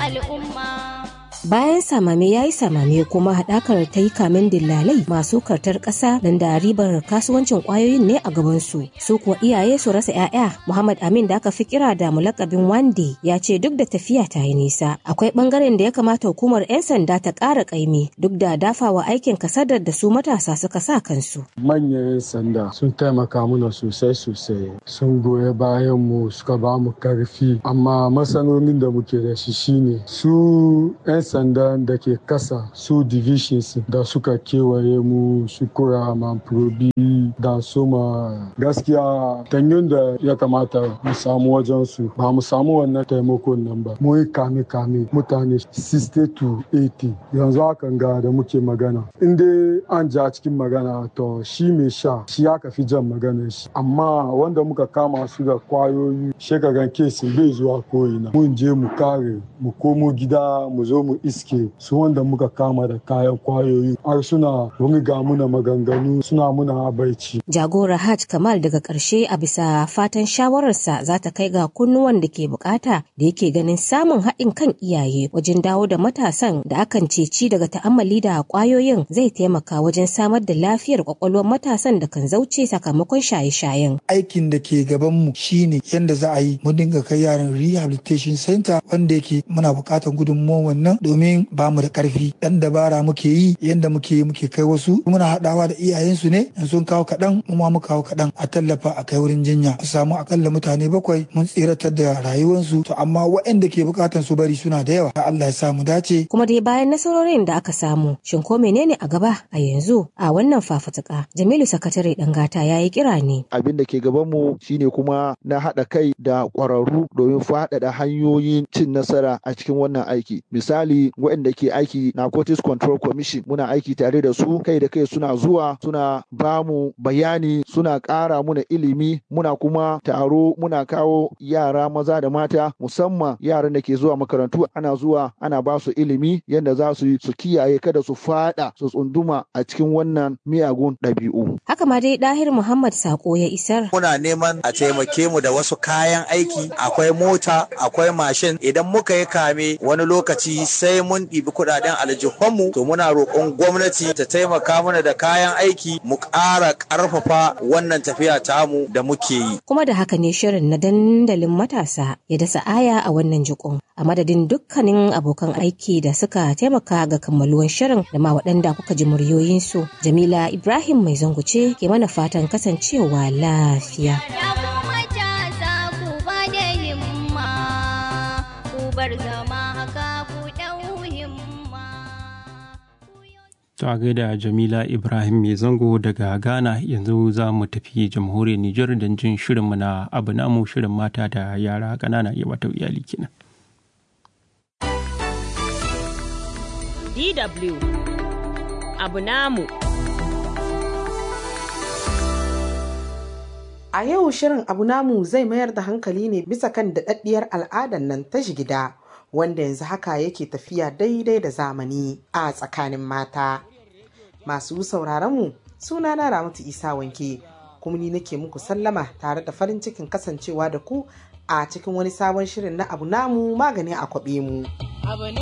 al'umma. Bayan samame ya yi samame kuma haɗakar ta yi kamen dillalai masu kartar ƙasa nan da ribar kasuwancin ƙwayoyin ne a gabansu. Su kuwa iyaye su rasa 'ya'ya. Muhammad Amin da aka fi kira da mulakabin Wande ya ce duk da tafiya ta yi nisa. Akwai ɓangaren da ya kamata hukumar 'yan sanda ta ƙara ƙaimi duk da dafawa aikin kasadar da su matasa suka sa kansu. Manyan 'yan sanda sun taimaka mana sosai sosai. Sun goya bayan mu suka ba mu karfi. Amma matsalolin da muke da shi shine su 'yan sandan da ke kasa su divisions da suka kewaye mu su kura probi da suma gaskiya tanyon da ya kamata mu samu wajen su ba mu samu wannan taimakon nan ba mu yi kame kame mutane 60 to 80 yanzu hakan ga da muke magana in dai an ja cikin magana to shi mai sha shi aka fi jan magana shi amma wanda muka kama su da kwayoyi shekaran kesin bai zuwa ko'ina mun je mu kare mu komo gida mu zo mu iske su wanda muka kama da kayan kwayoyi har suna riga muna maganganu suna muna abaici. Jagora Hajj Kamal daga ƙarshe a bisa fatan shawararsa za ta kai ga kunnuwan da ke bukata da yake ganin samun haɗin kan iyaye wajen dawo da matasan da akan ceci daga ta'ammali da kwayoyin zai taimaka wajen samar da lafiyar kwakwalwar matasan da kan zauce sakamakon shaye-shayen. Aikin da ke gabanmu shine yadda za a yi mu dinga kai yaran rehabilitation center wanda yake muna buƙatar gudunmuwan wannan domin ba mu da karfi dan dabara muke yi yanda muke yi muke kai wasu muna haɗawa da iyayensu ne in sun kawo kaɗan mu ma mu kawo kaɗan a tallafa a kai wurin jinya a samu akalla mutane bakwai mun tsiratar da rayuwarsu to amma waɗanda ke bukatan su bari suna da yawa Allah ya sa mu dace kuma dai bayan nasarorin da aka samu shin ko menene a gaba a yanzu a wannan fafutuka Jamilu sakatare dangata ya yi kira ne abin da ke gaban mu shine kuma na haɗa kai da ƙwararru domin faɗaɗa hanyoyin cin nasara a cikin wannan aiki misali waɗanda ke aiki narcotics control commission muna aiki tare da su kai da kai suna zuwa suna ba mu bayani suna ƙara muna ilimi muna kuma taro muna kawo yara maza da mata musamman yaran da ke zuwa makarantu ana zuwa ana ba su ilimi yadda za su su kiyaye kada su fada su tsunduma a cikin wannan miyagun ɗabi'u. Haka ma dai Dahir Muhammad Sako ya isar. Muna neman a taimake mu da wasu kayan aiki akwai mota akwai mashin idan muka yi kame wani lokaci sai mun ɗibi kuɗaɗen aljihunmu to muna roƙon gwamnati ta taimaka mana da kayan aiki mu ƙara ƙarfafa wannan tafiya tamu da muke yi. Kuma da haka ne shirin na dandalin matasa ya dasa aya a wannan jikon a madadin dukkanin abokan aiki da suka taimaka ga kammaluwan shirin da ma waɗanda kuka ji muryoyinsu. Jamila Ibrahim mai zanguce ke mana fatan kasancewa lafiya. Ta gaida Jamila Ibrahim mai zango daga Ghana yanzu za mu tafi jamhuriyar Nijar don jin shirinmu na abu namu shirin mata da yara ƙanana iya wata iyali kenan. DW abu namu. A yau shirin abu namu zai mayar da hankali ne bisa kan daɗaɗɗiyar al'adar nan ta jigida. wanda yanzu haka yake tafiya daidai da zamani a tsakanin mata. Masu sauraronmu suna na Ramatu Isa wanke kuma ni nake muku sallama tare da farin cikin kasancewa da ku a cikin wani sabon shirin na abu namu magani a kwaɓe mu.